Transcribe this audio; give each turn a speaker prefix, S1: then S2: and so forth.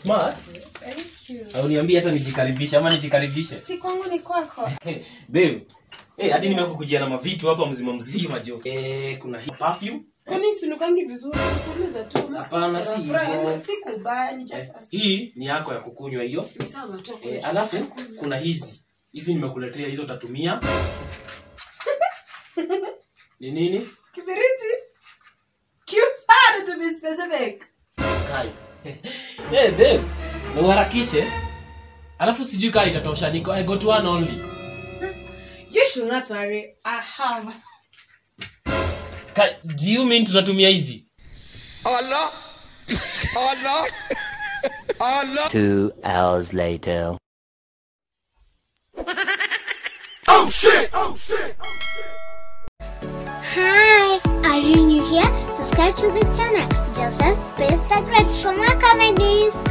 S1: smart
S2: Thank you.
S1: au niambie hata nijikaribishe ama nijikaribishe
S2: Si kwangu ni kwako.
S1: babe Eh, hadi nimekukujia na mavitu hapa mzima mzima jo. Eh, kuna hii perfume.
S2: Kwani sinukangi vizuri? Kuuliza tu.
S1: Hapana, si hivyo.
S2: Si kubaya, ni just
S1: Eh,
S2: as
S1: hii ni yako ya kukunywa hiyo.
S2: ni sawa tu.
S1: Eh, alafu kuna hizi. Hizi nimekuletea hizo utatumia. Ni nini?
S2: Kibiriti. Kifaa to be specific.
S1: Kai. Eh, babe. Na uharakishe. Alafu sijui kaa itatosha. Niko I got one only.
S2: You should not worry. I have.
S1: Kai, do you mean tunatumia hizi?
S3: Allah! Allah! Allah!
S4: Two hours later.
S3: Oh shit! Oh shit!
S5: Hi, are you new here? Subscribe to this channel. Joseph Space the Great for more comedies.